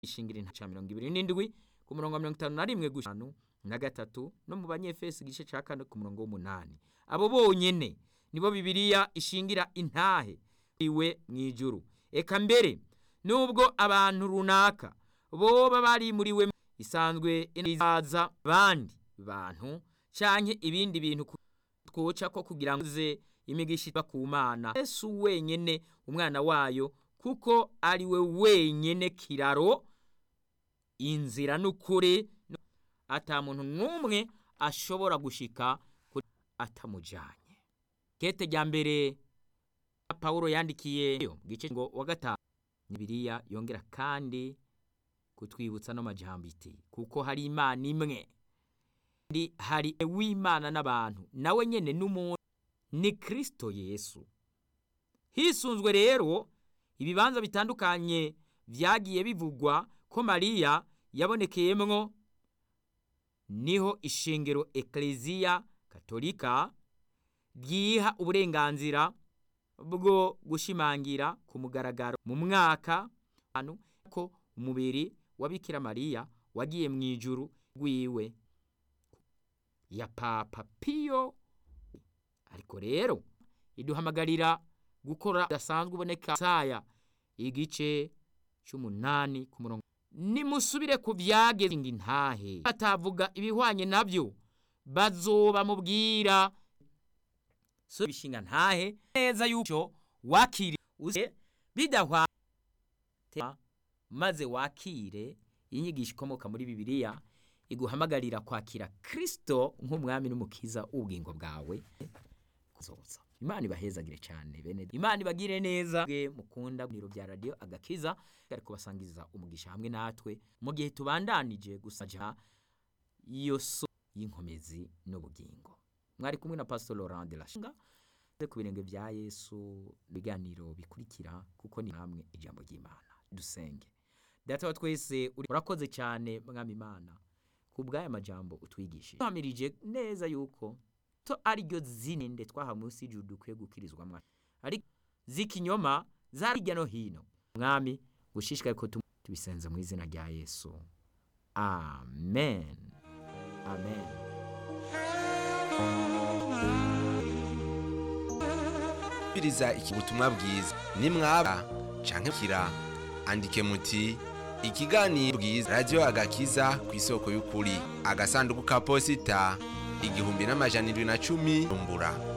ishingira intaca mirongo ibiri n'indwi ku murongo wa mirongo itanu na rimwe gushanu na gatatu no mu banyefesi igice ca kane ku murongo w'umunani abo bonyene nibo bibiliya ishingira intahe iwe mw'ijuru eka mbere nubwo abantu runaka boba barimuriwe isanzwe inaza abandi bantu canke ibindi bintu twoca ko kugira ngo ze imigisha iva ku mana yesu wenyene umwana wayo kuko ari we wenyene kiraro inzira n'ukuri ata muntu n'umwe ashobora gushika atamujanye kete rya mbere pawulo yandikiye mu gice ngo wa gatanu bibiliya yongera kandi kutwibutsa no majambo iti kuko hari imana imwe ndi hari w'imana n'abantu nawe nyene n'umuntu ni kristo yesu hisunzwe rero ibibanza bitandukanye vyagiye bivugwa ko mariya yabonekeyemwo niho ishengero ekleziya katolika ryiha uburenganzira bwo gushimangira ku mugaragaro mu mwaka ko umubiri wa bikira mariya wagiye mu ijuru rwiwe ya papa piyo ariko rero iduhamagarira gukora dasanzwe uboneka saya igice cy'umunani ku murongo nimusubire ku byageze intahe batavuga ibihwanye nabyo bazoba mubwira so bishinga ntahe neza yuko wakiri uze bidahwa maze wakire inyigisho ikomoka muri bibiliya iguhamagarira kwakira kristo nk'umwami n'umukiza w'ubugingo bwawe kuzoza imana ibahezagire cyane bene imana ibagire neza mwe mukunda biro bya radio agakiza ari kubasangiza umugisha hamwe natwe mu gihe tubandanije gusaja iyo so y'inkomezi n'ubugingo mwari kumwe na pastor Laurent de la Shinga ku birenge bya Yesu biganiro bikurikira kuko ni hamwe ijambo ry'Imana dusenge data wa twese urakoze cyane mwami Imana ku bw'aya majambo utwigishije tuhamirije neza yuko to ariryo zinende twaha munsi y'ijuru dukwiye gukirizwa mwa ariko z'ikinyoma za hirya no hino mwami gushishikaye ko tubisenze mu izina rya yesu amen amen biriza iki butumwa bwiza nimwaba canke kira andike muti ikiganiro bwiza radio agakiza ku isoko y'ukuri agasanduku ka posita igihumbi n'amajana indwi na cumi rumbura